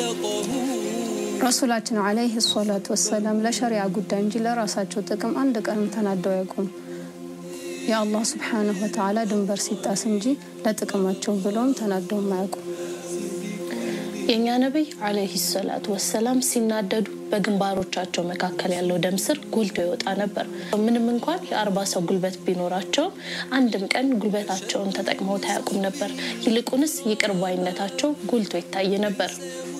ረሱላችን ዓለይህ ሰላቱ ወሰላም ለሸሪያ ጉዳይ እንጂ ለራሳቸው ጥቅም አንድ ቀንም ተናደው አያውቁም። የአላህ ስብሓነሁ ወተዓላ ድንበር ሲጣስ እንጂ ለጥቅማቸው ብለውም ተናደውም አያውቁም። የእኛ ነቢይ ዓለይሂ ሰላቱ ወሰላም ሲናደዱ በግንባሮቻቸው መካከል ያለው ደም ስር ጎልቶ ይወጣ ነበር። ምንም እንኳን የአርባ ሰው ጉልበት ቢኖራቸውም አንድም ቀን ጉልበታቸውን ተጠቅመው አያውቁም ነበር። ይልቁንስ ይቅር ባይነታቸው ጎልቶ ይታይ ነበር።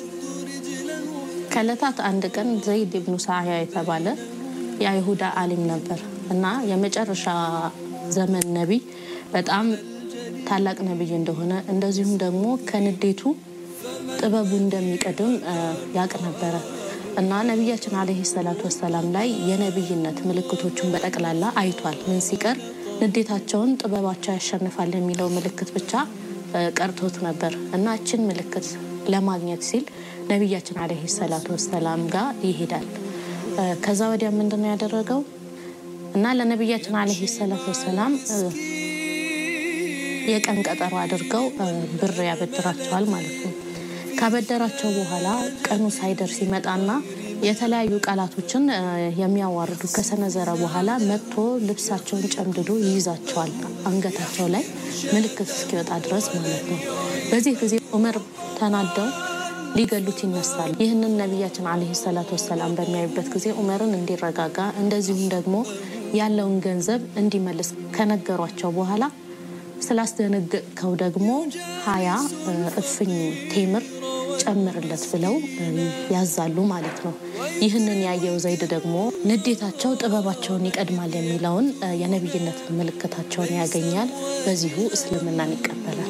ከዕለታት አንድ ቀን ዘይድ ብኑ ሳዕያ የተባለ የአይሁዳ አሊም ነበር እና የመጨረሻ ዘመን ነቢይ በጣም ታላቅ ነቢይ እንደሆነ እንደዚሁም ደግሞ ከንዴቱ ጥበቡ እንደሚቀድም ያውቅ ነበረ እና ነቢያችን ዓለይሂ ሰላቱ ወሰላም ላይ የነቢይነት ምልክቶቹን በጠቅላላ አይቷል። ምን ሲቀር ንዴታቸውን ጥበባቸው ያሸንፋል የሚለው ምልክት ብቻ ቀርቶት ነበር እና እችን ምልክት ለማግኘት ሲል ነቢያችን ዓለይሂ ሰላቱ ወሰላም ጋር ይሄዳል። ከዛ ወዲያ ምንድን ነው ያደረገው እና ለነቢያችን ዓለይሂ ሰላቱ ወሰላም የቀን ቀጠሮ አድርገው ብር ያበድራቸዋል ማለት ነው። ካበደራቸው በኋላ ቀኑ ሳይደርስ ይመጣና የተለያዩ ቃላቶችን የሚያዋርዱ ከሰነዘረ በኋላ መጥቶ ልብሳቸውን ጨምድዶ ይይዛቸዋል፣ አንገታቸው ላይ ምልክት እስኪወጣ ድረስ ማለት ነው። በዚህ ጊዜ ዑመር ተናደው ሊገሉት ይነሳል። ይህንን ነቢያችን ዓለይሂ ሰላቱ ወሰላም በሚያዩበት ጊዜ ዑመርን እንዲረጋጋ እንደዚሁም ደግሞ ያለውን ገንዘብ እንዲመልስ ከነገሯቸው በኋላ ስላስደነገጥከው ደግሞ ሀያ እፍኝ ቴምር ጨምርለት ብለው ያዛሉ ማለት ነው። ይህንን ያየው ዘይድ ደግሞ ንዴታቸው ጥበባቸውን ይቀድማል የሚለውን የነቢይነት ምልክታቸውን ያገኛል። በዚሁ እስልምናን ይቀበላል።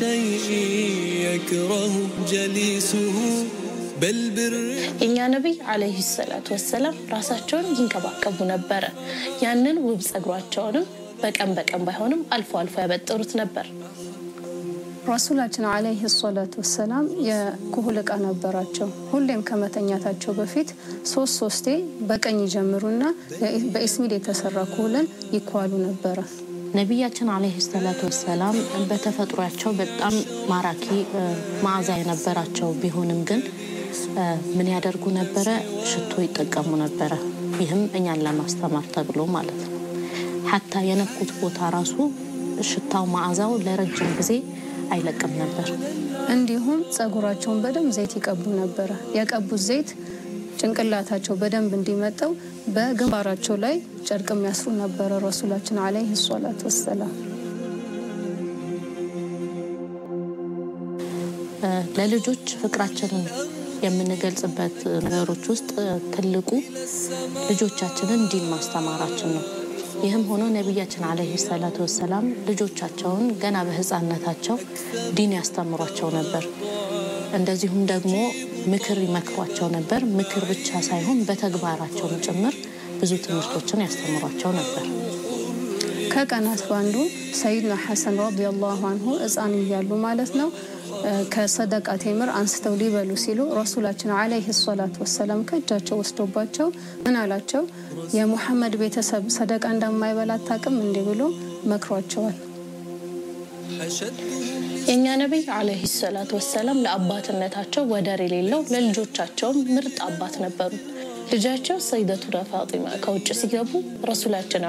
የእኛ ነቢይ ዓለይሂ ሰላቱ ወሰላም ራሳቸውን ይንከባከቡ ነበረ። ያንን ውብ ጸጉሯቸውንም በቀን በቀን ባይሆንም አልፎ አልፎ ያበጠሩት ነበር። ረሱላችን ዓለይሂ ሰላቱ ወሰላም የኩህል ዕቃ ነበራቸው። ሁሌም ከመተኛታቸው በፊት ሶስት ሶስቴ በቀኝ ይጀምሩና በኢስሚድ የተሰራ ኩህልን ይኳሉ ነበረ። ነቢያችን ዓለይሂ ሰላቱ ወሰላም በተፈጥሯቸው በጣም ማራኪ መዓዛ የነበራቸው ቢሆንም ግን ምን ያደርጉ ነበረ? ሽቶ ይጠቀሙ ነበረ። ይህም እኛን ለማስተማር ተብሎ ማለት ነው። ሀታ የነኩት ቦታ ራሱ ሽታው መዓዛው ለረጅም ጊዜ አይለቅም ነበር። እንዲሁም ጸጉራቸውን በደንብ ዘይት ይቀቡ ነበረ። የቀቡት ዘይት ጭንቅላታቸው በደንብ እንዲመጠው በግንባራቸው ላይ ጨርቅ የሚያስሩ ነበረ ረሱላችን ዓለይሂ ሰላቱ ወሰላም። ለልጆች ፍቅራችንን የምንገልጽበት ነገሮች ውስጥ ትልቁ ልጆቻችንን ዲን ማስተማራችን ነው። ይህም ሆኖ ነቢያችን ዓለይሂ ሰላቱ ወሰላም ልጆቻቸውን ገና በሕፃንነታቸው ዲን ያስተምሯቸው ነበር። እንደዚሁም ደግሞ ምክር ይመክሯቸው ነበር። ምክር ብቻ ሳይሆን በተግባራቸውም ጭምር ብዙ ትምህርቶችን ያስተምሯቸው ነበር። ከቀናት ባንዱ ሰይድና ሐሰን ረዲየላሁ አንሁ ሕፃን እያሉ ማለት ነው ከሰደቃ ቴምር አንስተው ሊበሉ ሲሉ ረሱላችን ዓለይሂ ሰላቱ ወሰላም ከእጃቸው ወስዶባቸው ምን አላቸው? የሙሐመድ ቤተሰብ ሰደቃ እንደማይበላ አታውቅም እንዲህ ብሎ መክሯቸዋል። የእኛ ነቢይ ዓለይሂ ሰላቱ ወሰላም ለአባትነታቸው ወደር የሌለው ለልጆቻቸውም ምርጥ አባት ነበሩ። ልጃቸው ሰይደቱና ፋጢማ ከውጭ ሲገቡ ረሱላችን